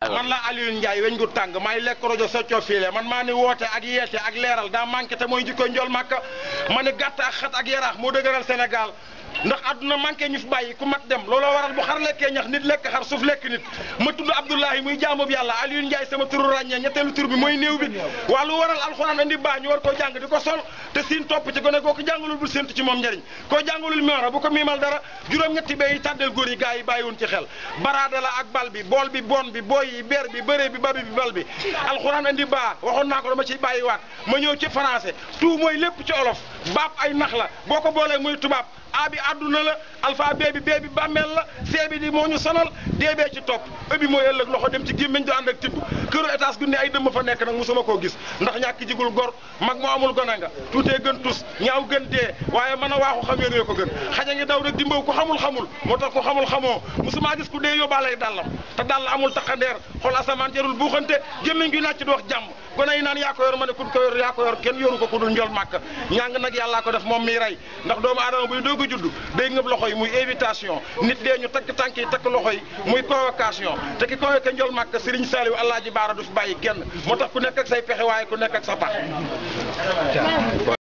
man la Alioune Ndiaye weñ gu tàng may lekk rajo soccoo fiile man maa ni woote ak yeete ak leeral daa manqué te mooy jikko njol màkka ma ni gàtt ak xat ak yaraax moo dëgëral Sénégal ndax àdduna manqué ñu fi bàyyi ku mat dem looloo waral bu xar lekkee ñax nit lekk xar suuf lekk nit ma tudd Abdoulahi muy jaamu bi yàlla Alioune Ndiaye sama turu ràññee ñetteelu tur bi mooy néew bi waa lu waral alxuraan andi baa ñu war koo jàng di ko sol te siin topp ci gone koo ko jàngalul bul séntu ci moom njëriñ koo jàngalul miora bu ko miimal dara juróom-ñetti bay yi tàddeel góor yi gars yi bàyyiwun ci xel baraada la ak bal bi bool bi bon bi booy yi beer bi bëree bi babi bi bal bi alxuraan andi baa waxoon naa ko dama ciy bàyyiwaat ma ñëw ci français tout mooy lépp ci olof baab ay nax la boo ko boolee muy tubaab a bi àdduna la alphabet bi bee bi bàmmeel la see bi di moo ñu sonal dee bee ci topp ëbbi mooy ëllëg loxo dem ci gémmiñ du ànd ak tibb këru étage gu ne ay dëmm fa nekk nag musuma koo gis ndax ñàkk jigul gor mag moo amul gone nga tuutee gën tus ñaaw gën dee waaye mën a waaxu xam yéen ko gën xaja ngi daw rek dimbaw ku xamul xamul moo tax ku xamul xamoo musuma gis ku dee yóbbaalay dàllam te dàll amul taxandeer xool asamaan jarul buuxante gémmiñ gi nàcc di wax jàmm gone yi naan yaa ko yor ma ne ku ko yor yaa ko yor kenn yoru ko ku dul njol màkk ñàng nag yàllaa ko def moom miy rey ndax doomu aadama buy doog a judd day ngëb loxo yi muy invitation nit dee ñu takk tànk yi takk loxo yi muy convocation te ki convoqué njol màkk Serigne Saliou Alaaji Baara du fi bàyyi kenn moo tax ku nekk ak say pexe waaye ku nekk ak sa pax